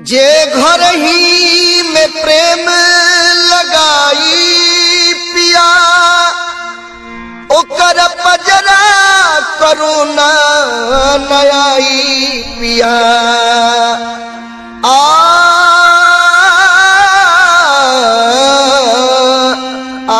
जे घर ही में प्रेम लगाई पिया ओकर पजरा करुणा नयाई पिया आ आ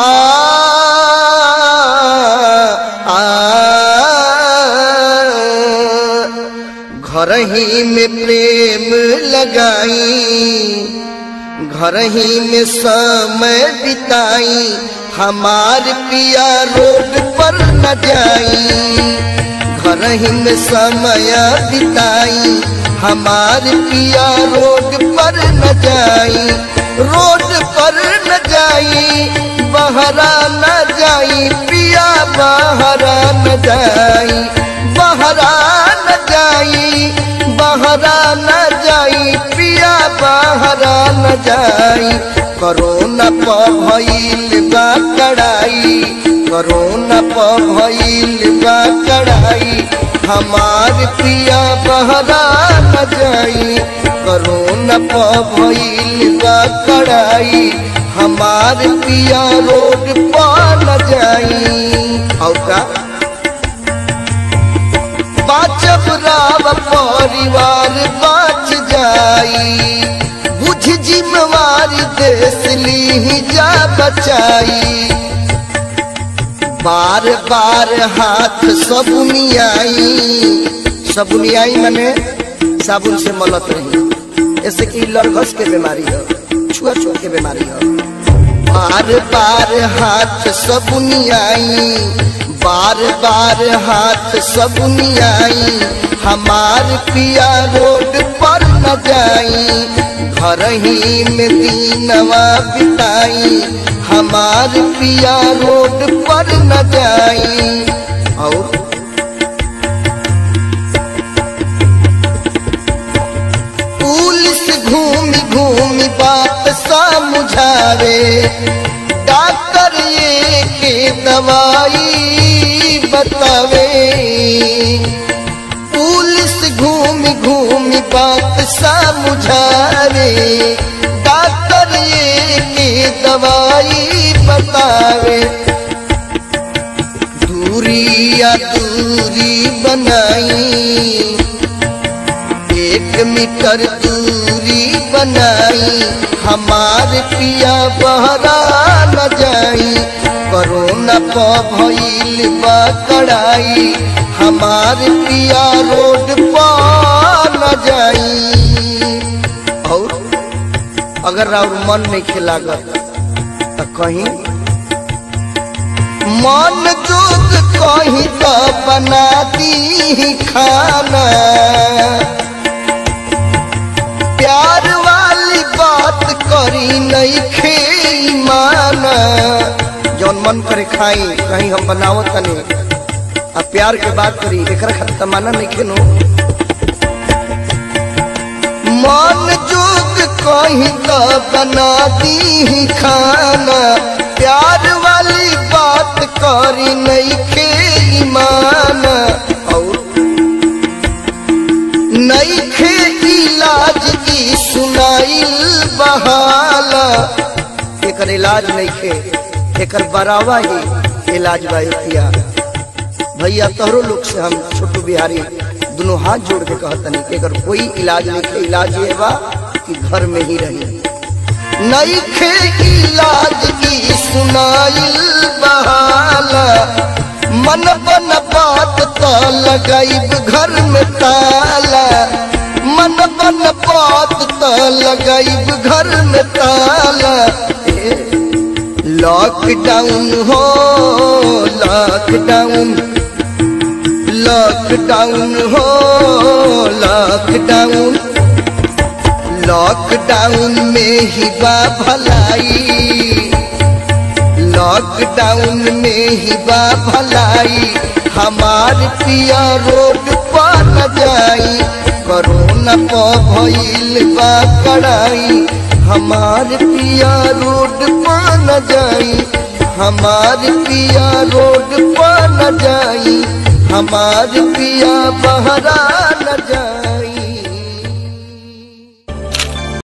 आ घर ही में प्रेम लगाई घर ही में समय बिताई हमार पिया रोड पर न जाई घर ही में समय बिताई हमार पिया रोड पर न जाई रोड पर न जाई बहरा न जाई पिया बहरा न जाई बहरा न जाई बहरा न जाई पिया बहरा न जाई करोना प भइल बा कड़ाई करोना प भइल बा कड़ाई हमार पिया बहरा न जाई करोना प भइल बा कड़ाई हमार पिया रोड पर न जाई और का बाचब राव परिवार बाच जाई बुझ जिम्मेवारी देश ली जा बचाई बार बार हाथ सबुनियाई सबुनियाई मने साबुन से मलत रही ऐसे कि लड़घस के बीमारी हो छुआ छुआ के बीमारी हो बार बार हाथ सबुनियाई बार बार हाथ सबुनियाई हमार पिया रोड पर न जाई घर ही में दीनवा बिताई हमार पिया रोड पर न जाई और पुलिस घूमी घूमी बात समझावे डॉक्टर ये के दवाई बतावे पुलिस घूमी घूमी बात समझावे डॉक्टर ये के दवाई बतावे दूरी या दूरी बनाई एक मीटर दूरी बनाई हमार पिया बहरा न जाई कोरोना प भइल बा कड़ाई हमार पिया रोड पर न जाई और अगर और मन नहीं खिलागत तो कहीं मन जोग कहीं तो बना दी खाना प्यार वाली बात करी नहीं खे माना जौन मन करे खाई कहीं हम बनावो तनी आ प्यार के बात करी एकरा खातिर तमाना नहीं खेनो मन जोग कहीं तो बना दी खाना प्यार वाली बात करी नहीं खे माना और नहीं खे इलाज की सुनाइल बहाला एकर इलाज नहीं खे एकर बरावा ही इलाज बा पिया भैया तोहरो लोग से हम छोटू बिहारी दोनों हाथ जोड़ के कहतनी कि अगर कोई इलाज नहीं खे इलाज ये बा कि घर में ही रही नहीं खे इलाज की सुनाइल बहाला मन बन बात तो लगाइब घर में ताला मन बन बात तो लगाइब घर में ताला लॉकडाउन हो लॉकडाउन लॉकडाउन हो लॉकडाउन लॉकडाउन में ही बा भलाई लॉकडाउन में ही बा भलाई हमार पिया रोड पर न जाई कोरोना प भइल बा कड़ाई हमार पिया रोड पर न जाई हमार पिया रोड पर न जाई हमार पिया बहरा न जाई